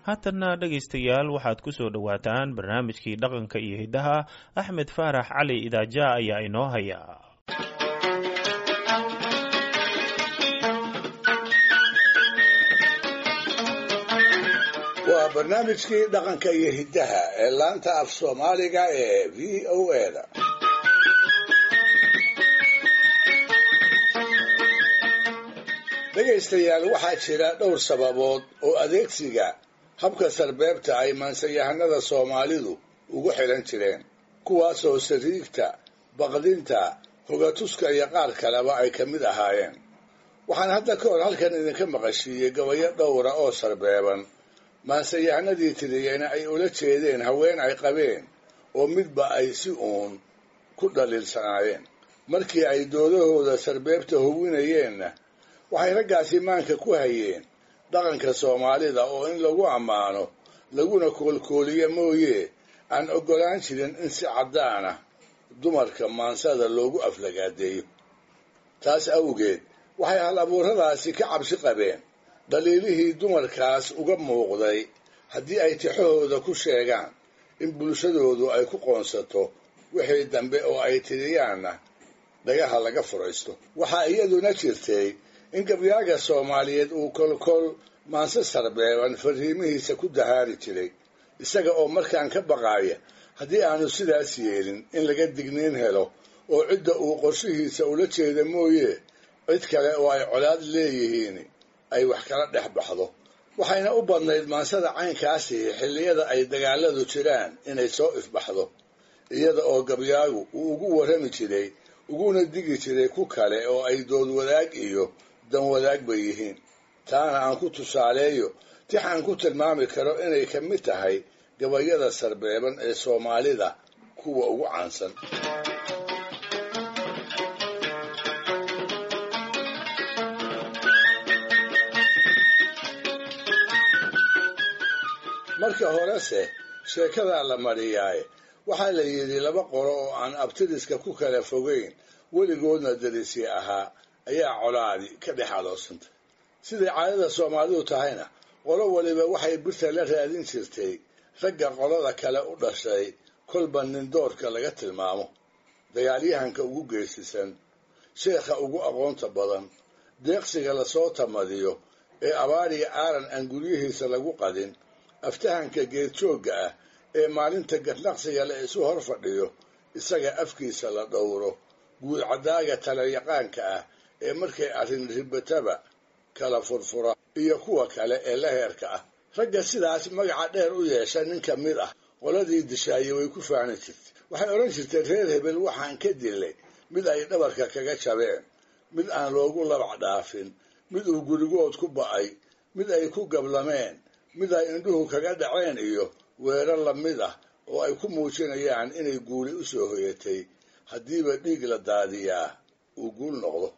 haatanna dhegaystayaal waxaad ku soo dhowaataan barnaamijkii dhaqanka iyo hiddaha axmed faarax cali idaaja ayaa inoo haya waa barnaamijkii dhaqanka iyo hiddaha ee laanta af soomaaliga ee v o eda dhegaystayaal waxaa jira dhowr sababood oo adeegsiga habka sarbeebta ay maansayahanada soomaalidu ugu xidhan jireen kuwaasoo sariigta baqdinta hogatuska iyo qaar kaleba ay ka mid ahaayeen waxaan hadda ka hor halkan idinka maqashiiyey gabayo dhowra oo sarbeeban maansayahanadii tiriyeyna ay ula jeedeen haween ay qabeen oo midba ay si uun ku dhaliilsanaayeen markii ay doodahooda sarbeebta howinayeenna waxay raggaasi maanka ku hayeen dhaqanka soomaalida oo in lagu ammaano laguna koolkooliyo mooye aan oggolaan jirin in si caddaana dumarka maansada loogu aflagaadeeyo taas awgeed waxay hal abuuradaasi ka cabsi qabeen dhaliilihii dumarkaas uga muuqday haddii ay tixahooda ku sheegaan in bulshadoodu ay ku qoonsato wixii dambe oo ay tiriyaanna dhagaha laga furaysto waxaa iyaduna jirtay in gabyaaga soomaaliyeed uu kolkol maanse sarbeeban fariimihiisa ku dahaari jiray isaga oo markaan ka baqaaya haddii aanu sidaas yeelin in laga digniin helo oo cidda uu qorshihiisa ula jeeda mooye cid kale oo ay colaad leeyihiin ay wax kala dhex baxdo waxayna u badnayd maansada caynkaasi xilliyada ay dagaaladu jiraan inay soo ifbaxdo iyada oo gabyaagu uu ugu warrami jiray uguna digi jiray ku kale oo ay dood wadaag iyo dan wadaag bay yihiin taana aan ku tusaaleeyo tix aan ku tilmaami karo inay ka mid tahay gabayada sarbeeban ee soomaalida kuwa ugu caansan marka horese sheekadaa la mariyaaye waxaa la yidhi laba qolo oo aan abtiriska ku kala fogeyn weligoodna darisi ahaa ayaa colaadi ka dhex adoosantay siday caadada soomaalidu tahayna qolo waliba waxay birta la raadin jirtay ragga qolada kale u dhashay kolba nindoorka laga tilmaamo dagaalyahanka ugu geesisan sheekha ugu aqoonta badan deeqsiga lasoo tamadiyo ee abaariga aaran aan guryihiisa lagu qadin aftahanka geedjoogga ah ee maalinta gadnaqsiga la isu hor fadhiyo isaga afkiisa la dhowro guudcadaaga talayaqaanka ah ee markay arrin ribataba kala furfura iyo kuwa kale ee la heerka ah ragga sidaas magaca dheer u yeesha nin ka mid ah qoladii dishaaye way ku faani jirtay waxay odhan jirtay reer hebel waxaan ka dilay mid ay dhabarka kaga jabeen mid aan loogu labac dhaafin mid uu gurigood ku ba'ay mid ay ku gablameen mid ay indhuhu kaga dhaceen iyo weerar lamid ah oo ay ku muujinayaan inay guuli u soo hoyatay haddiiba dhiig la daadiyaa uu guul noqdo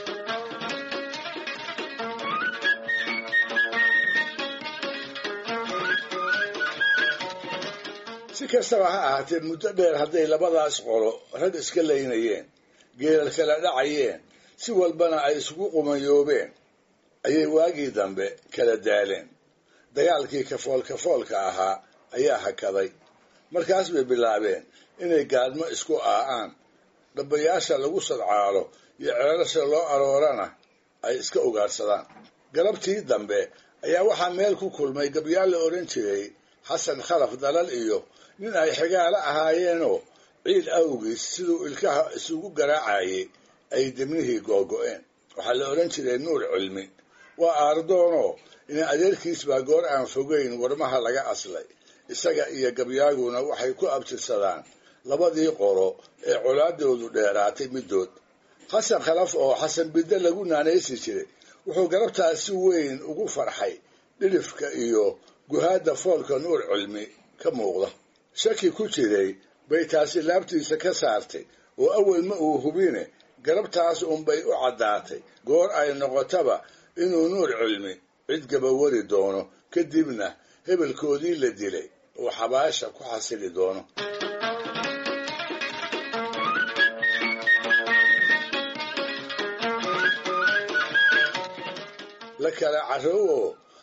si kastaba ha ahaatee muddo dheer hadday labadaas qolo rag iska laynayeen geelal kala dhacayeen si walbana ay isugu qumayoobeen ayay waagii dambe kala daaleen dagaalkii kafool kafoolka ahaa ayaa hakaday markaas bay bilaabeen inay gaadmo isku aa'aan dhabayaasha lagu sadcaalo iyo ceelasha loo aroorana ay iska ugaadhsadaan galabtii dambe ayaa waxaa meel ku kulmay gabyaal la odhan jiray xasan khalaf dalal iyo nin ay xigaalo ahaayeenoo ciid awgiis siduu ilkaha isugu garaacayay ay debnihii googo'een waxaa la odhan jiray nuur cilmi waa aardoonoo ina adeerkiis baa goor aan fogeyn warmaha laga aslay isaga iyo gabyaaguna waxay ku abtirsadaan labadii qolo ee colaadoodu dheeraatay middood xasan khalaf oo xasan bidde lagu naanaysi jiray wuxuu galabtaas si weyn ugu farxay dhilifka iyo guhaadda foolka nuur cilmi ka muuqda shaki ku jiray bay taasi laabtiisa ka saartay oo awel ma uu hubine galabtaas unbay u caddaatay goor ay noqotaba inuu nuur cilmi cid gabawari doono kadibna hebelkoodii la dilay oo xabaasha ku xasili doono la kala carrow oo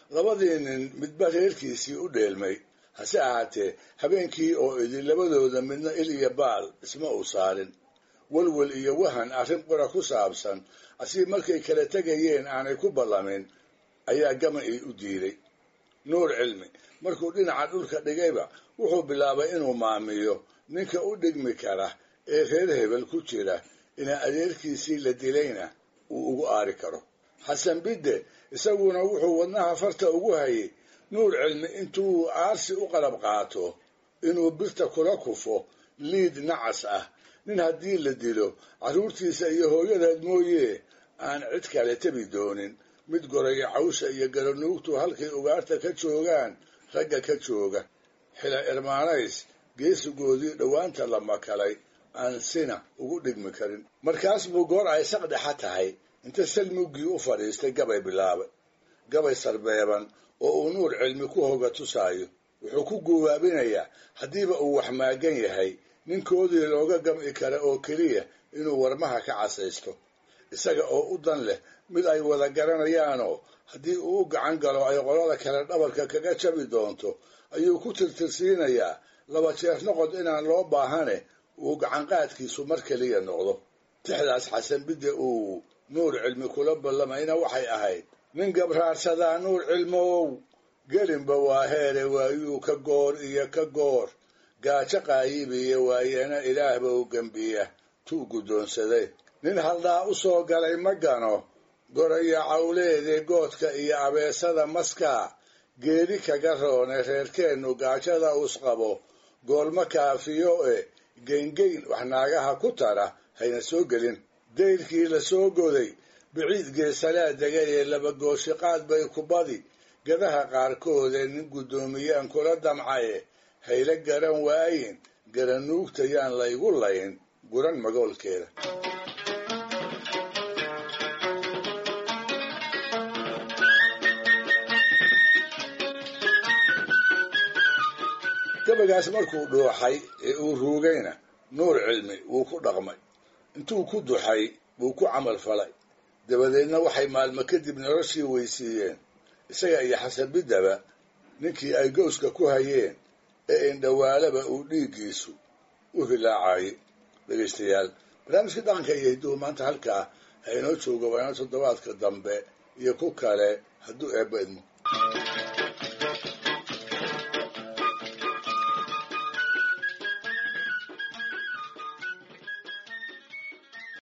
labadii nin midba reerkiisii u dheelmay hase ahaatee habeenkii oo idin labadooda midna il iyo baal isma uu saarin welwel iyo wahan arrin qura ku saabsan asii markay kala tegayeen aanay ku ballamin ayaa gama-ii u diiday nuur cilmi markuu dhinaca dhulka dhigayba wuxuu bilaabay inuu maamiyo ninka u dhigmi kara ee reer hebel ku jira inaa adeerkiisii la dilayna uu ugu aari karo xasan bidde isaguna wuxuu wadnaha farta ugu hayay nuur cilmi intuu aarsi u qalab qaato inuu birta kula kufo liid nacas ah nin haddii la dilo carruurtiisa iyo hooyadeed mooyee aan cid kale tebi doonin mid goraya cawsha iyo garanuugtu halkay ugaarta ka joogaan ragga ka jooga xila irmaanays geesigoodii dhowaanta la makalay aan sina ugu dhigmi karin markaas buu goor ay saqdhexa tahay inta salmuggii u fadhiistay gabay bilaabay gabay sarbeeban oo uu nuur cilmi ku hoga tusaayo wuxuu ku guwaabinayaa haddiiba uu wax maagan yahay ninkoodii looga gam'i kara oo keliya inuu warmaha ka casaysto isaga oo u dan leh mid ay wada garanayaanoo haddii uu u gacan galo ay qolada kale dhabarka kaga jabi doonto ayuu ku tirtirsiinayaa laba jeer noqod inaan loo baahane uu gacanqaadkiisu mar keliya noqdo tixdaas xasan bidde uu nuur cilmi kula ballamayna waxay ahayd nin gabraarsadaa nuur cilmow gelinba waa heere waayuu ka goor iyo ka goor gaajo qaayibiya waayana ilaahba u gembiya tuu guddoonsaday nin haldhaa u soo galay ma gano goraya cawleede goodka iyo abeesada maskaa geedi kaga roone reerkeennu gaajada usqabo goolma kaafiyo e geyngeyn wax naagaha ku tara hayna soo gelin dayrkii la soo goday biciid geesalaa degay ee labagooshiqaad bay ku badi gadaha qaarkoodee nin guddoomiyaan kula damcaye hayla garan waayin garanuugta yaan laygu layn guran magoolkeeda gabagaas markuu dhuuxay ee uu ruugayna nuur cilmi wuu ku dhaqmay intuu ku duxay buu ku camal falay dabadeedna waxay maalmo kadib noloshii weysiiyeen isaga iyo xasabiddaba ninkii ay gowska ku hayeen ee indhawaalaba uu dhiiggiisu u hilaacayay dhegaystayaal barnaamijka dhaqanka iyo hidduhu maanta halkaa ha inoo jooga waana toddobaadka dambe iyo ku kale hadduu eebba idmo